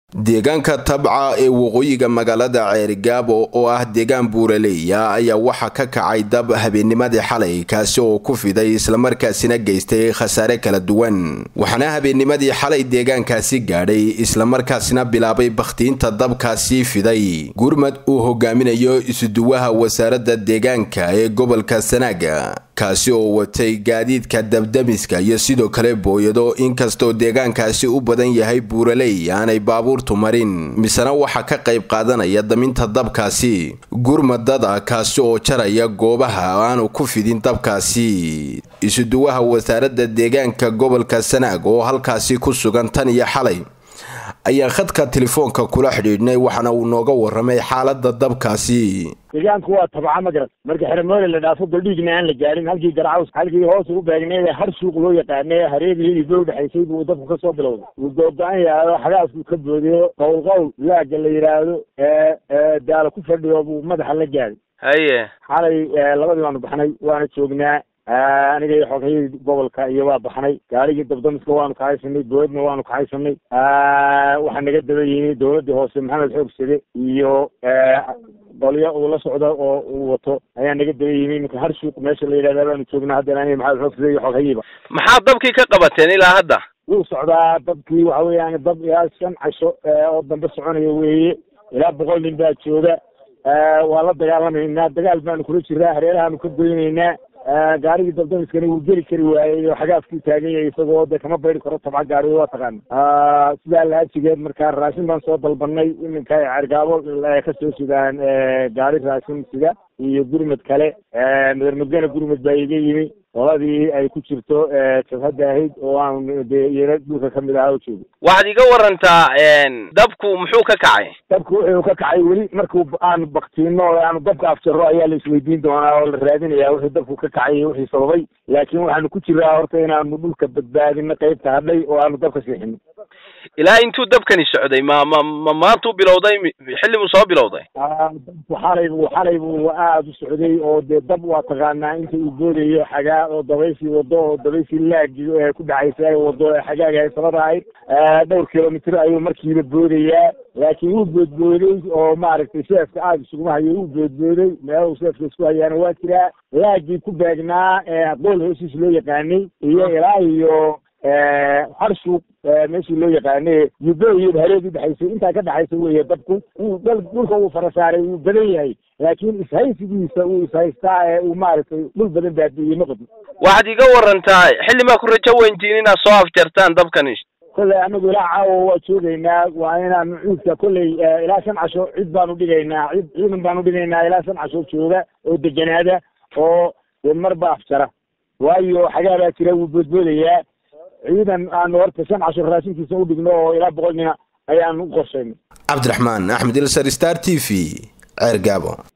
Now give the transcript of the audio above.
deegaanka tabca ee waqooyiga magaalada ceerigaabo oo ah deegaan buuraleeya ayaa waxaa ka kacay dab habeennimadii xalay kaasi oo ku fiday islamarkaasina geystay khasaare kala duwan waxaana habeennimadii xalay deegaankaasi gaadhay islamarkaasina bilaabay bakhtiinta dabkaasi fiday gurmad uu hogaaminayo isuduwaha wasaaradda deegaanka ee gobolka sanaaga kaasi oo watay gaadiidka dabdamiska iyo sidoo kale booyado inkastoo deegaankaasi u badan yahay buuraley aanay baabuurtu marin misena waxaa ka qayb qaadanaya daminta dabkaasi gurmadada kaasi oo jaraya goobaha aanu ku fidin dabkaasi isuduwaha wasaaradda deegaanka gobolka sanaag oo halkaasi ku sugan tan iyo xalay ayaa khadka telefoonka kula xidhiidhnay waxaana uu nooga waramay xaalada dabkaasi deegaanku waa tabca ma garat marka xeremoole la dhaafo baldhiigna aan la gaarin halkii garcaws halkii hoos ugu beegneed har suuq loo yaqaanay hareerihii ba udhexaysay buu dabku kasoo bilowday wuu googo-an yahaado xagaasku ka boodiyo qowl qowl laaga la yidhaahdo daalo ku fadhiyo buu madaxa la gaaday haye xalay labadii baanu baxnay waana joognaa aniga iyo xoghayadii gobolka iyo waa baxnay gaarigii dabdamiska waanu kahaysanay boodna waanu kahaysanay waxaa naga daba yimi dawladdii hoose maxamed xoogsade iyo qolyo uu la socdo oo uu wato ayaa naga daba yimi iminka har suuq meesha la yidhahda baanu joognaa haddana aniga maxamed xoogsade iyo xoghayiba maxaa dabkii ka qabateen ilaa hadda wuu socdaa dabkii waxa weeyaan dab ilaa shan casho oo dambe soconaya weeye ilaa boqol nin baa jooga waa la dagaalamaynaa dagaal baanu kula jiraa hareerahaanu ka goynaynaa gaarigii dabdamiskana wuu geli kari waayey oo xagaafkuu taagan yahay isagoo de kama bayri karo tabca gaari waa taqaana sidaa laajigeed markaa raashin baan soo dalbanay iminka cergaabo ka soo sidaan gaari raashin sida iyo gurmad kale madarmudgana gurmad baa iga yimi qoladii ay ku jirto jabhadda ahayd oo aan de iyana dhulka kamid ahaa oo joogo waxaad iga warantaa dabku muxuu ka kacay dabku wuxuu ka kacay weli markuu aanu baktiino aanu dabka afjaro ayaa la isweydiin doonaa oo la raadinaya wixii dabku ka kacay iyo wixii sababay laakiin waxaanu ku jiraa horta inaanu dhulka badbaadino qaybta hadhay oo aanu dabka siixino ilaa intuu dabkani socday ma ma ma maantuu bilowday xilli buu soo bilowday dabku xalay buu xalay buu aada u socday oo dee dab waa taqaanaa inta uu boodayo xagaa oo dabayshii wado oo dabayshii laagi ku dhacaysa ay wado xagaaga ay sabada ahayd dhowr kilomitr ayuu markiiba boodayaa laakiin wuu boodbooday oo maaragtay seefka aada isuguma hayo wuu boodbooday meelahu seefka isku hayaana waa jiraa laagii ku beegnaa qool hoosiis loo yaqaanay iyo ilaa iyo har suuq meeshii loo yaqaane yubo iyo hareed udhexaysay intaa ka dhexaysa weeye dabku wuu dhulka uu fara saaray wuu badan yahay laakiin ishaysigiisa uu ishaystaa ee uu maaragtay dhul badan baabi'iyey ma qabno waxaad iga warantaa xilli maa ku rajo weyntiin inaad soo afjartaan dabkani kolley anagu ilaa caawa waa joogaynaa waa inaanu ciidka kolley ilaa shan casho cid baanu dhigaynaa cid ciidan baanu dhigaynaa ilaa shan casho jooga oo deganaada oo marba afjara waayo xagaa baa jira wuu boodboodayaa ciidan aanu horta shan casho raashinkiisa u dhigno oo ilaa boqol nina ayaanu u qorshaynay cabdiraxmaan axmed ilsar star t v ceer gaabo